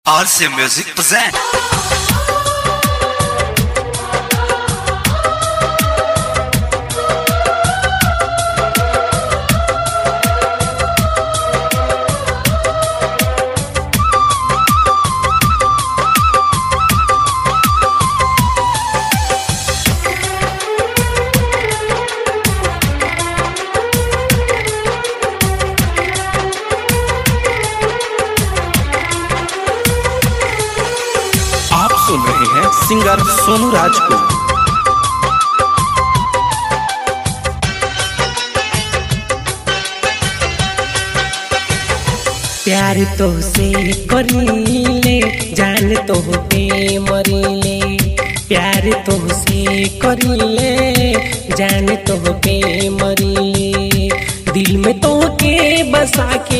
RC Music present. आप सुन रहे हैं सिंगर सोनू राज को प्यार तो से करीले जान तो पे मरीले प्यार तो से करीले जान तो पे मरीले दिल में तो के बसा के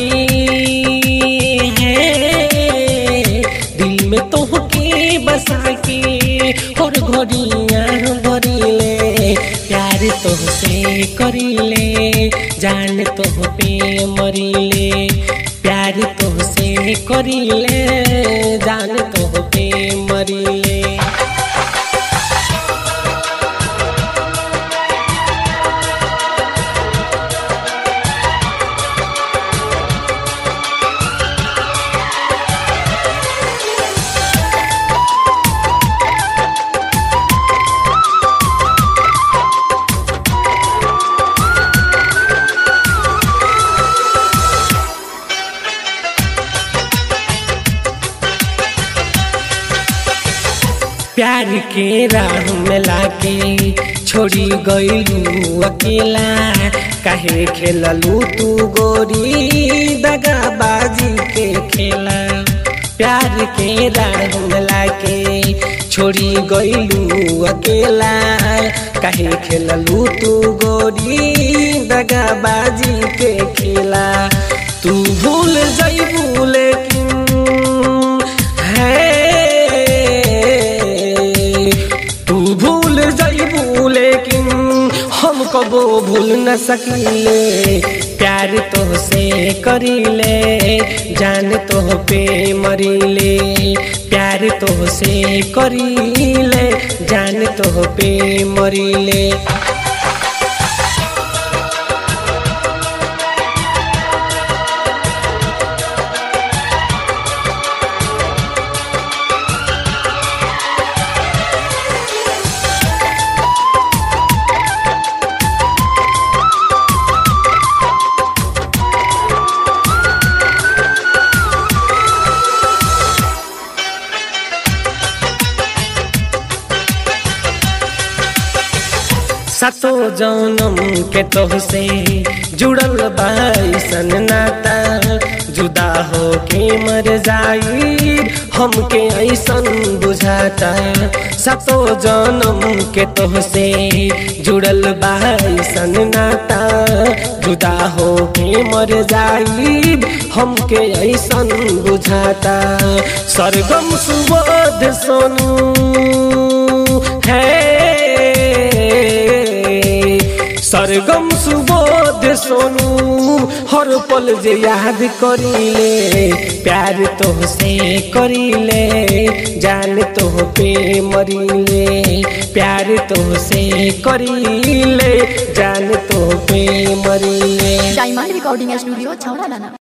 है दिल में तो के बसा के और घड़ियाँ भरीले प्यार तो से करीले जान तो पे मरीले प्यार तो से करीले जान तो पे मरीले प्यार के राह में लाके छोड़ी गईलू अकेला काहे खेललू तू गोरी दगाबाजी के खेला प्यार के राह में लाके छोड़ी गईलू अकेला काहे खेललू तू गोरी दगाबाजी के खेला तू भूल जईबू लेकिन है तू भूल जाइबू लेकिन हम कबो भूल न सकीले प्यार तो से करीले जान तो पे मरीले प्यार तो से करीले जान तो पे मरीले सतो जन्म के तोहसे जुड़ल बाईसन नाता जुदा हो के मर जाई हमके ऐसन बुझाता सतो जन्म के तोहसे जुड़ल बाईसन नाता जुदा हो के मर जाई हमके ऐसन बुझाता सरगम सुबोध सोनू है सरगम सुबोध सोनू हर पल जे याद करीले प्यार तो से करीले जान तो पे मरीले प्यार तो से करीले जान तो पे मरीले डायमंड रिकॉर्डिंग स्टूडियो छौड़ा लाना